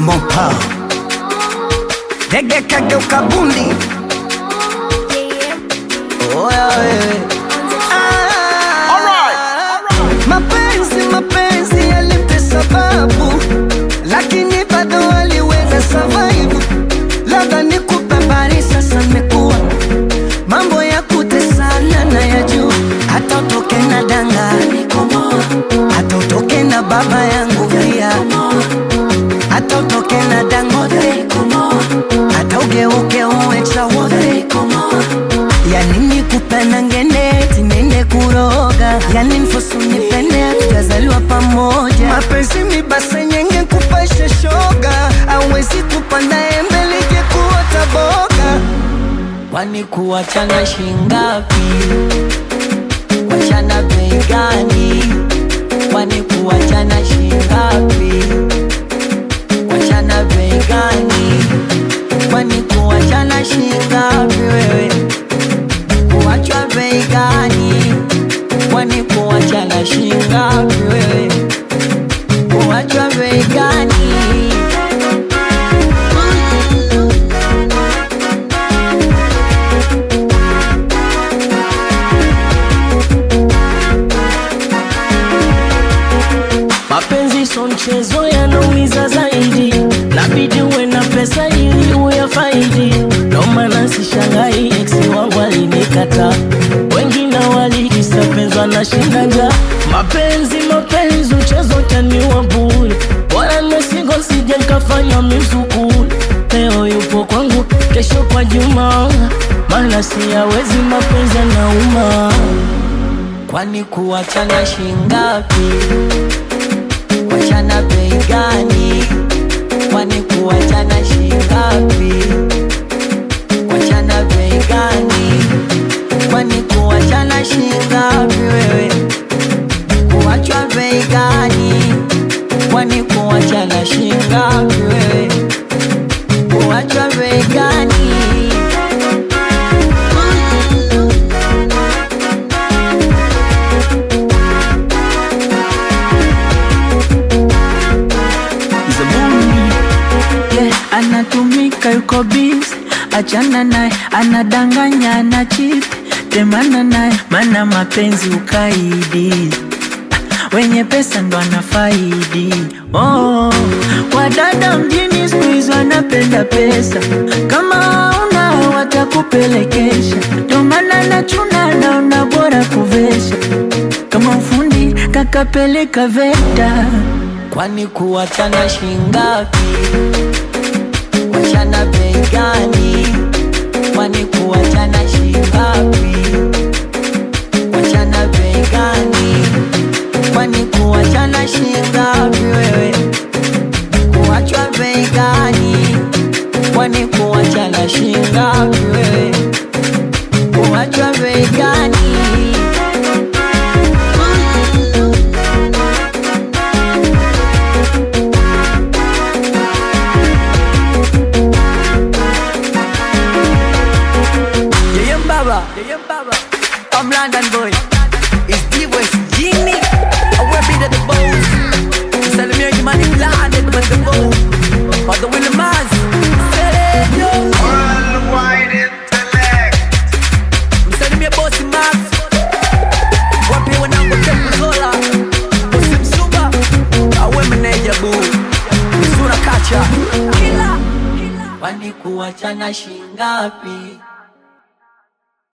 mopa dege kageuka bundi oya wewe Ah, mapenzi mapenzi yalimpe sababu lakini bado aliweza survive labda nikupe habari sasa mekuwa mambo ya kutesana na ya juu hata utoke na danga hata utoke na baba yangu pia hata utoke na dangote hata ugeuke uwe chawote ya nini kupenda ngende tinende kuroga yani mfosu nipende tutazaliwa pamoja mapenzi mibase nyenge kupasha shoga awezi kupanda embe lije kuota boga kwani kuachana shingapi? Kuachana bei gani? Kwani kuachana shingapi? Kuachana bei gani? Kwani kuachana shingapi wewe? Kuachwa bei gani? Kwani kuachana shingapi wewe? Kuachwa bei gani? Mapenzi so mchezo, yanaumiza zaidi, nabidi uwe na pesa ili uyafaidi. Ndo maana sishangai ex wangu alinikata, wengine walikisapenzwa na shinda njaa. Mapenzi mapenzi, mchezo taniwa bure, bora mesigo sije nkafanya mizukuri. Leo yupo kwangu, kesho kwa Juma, maana siyawezi mapenzi yanauma. Kwani kuachana shingapi? kuachana bei gani? Kwani kuachana shingapi? Kuachana bei gani? Kwani kuachana shingapi wewe? Kuachwa bei gani? Kwani kuachana shingapi wewe? Kuachwa bei gani? yeah, anatumika yuko busy, achana naye, anadanganya ana cheat, temana naye, mana mapenzi ukaidi Ah, wenye pesa ndo anafaidi. Oh, wadada mjini siku hizi wanapenda pesa, kama una watakupelekesha, ndo maana nachuna, naona bora kuvesha kama ufundi kakapeleka VETA. Kwani kuachana shingapi? Kuachana bei gani? Kwani kuachana shingapi? Kuachana bei gani? Kwani kuachana shingapi wewe? Kuachwa bei gani? Kwani kuachana shingapi wewe? Kuachwa bei gani? Yeye Mbaba, Yeye Mbaba. I'm London boy. It's D West Genie. I will be the boss. Salimia Jimani London with the boss. For the Willie Maz. Worldwide intellect. Msalimia bosi Max. Wapi wanangu Temple Zola. Bosi Msuba. Awe meneja boo. Msura kacha. Kila. Kwani kuachana shingapi?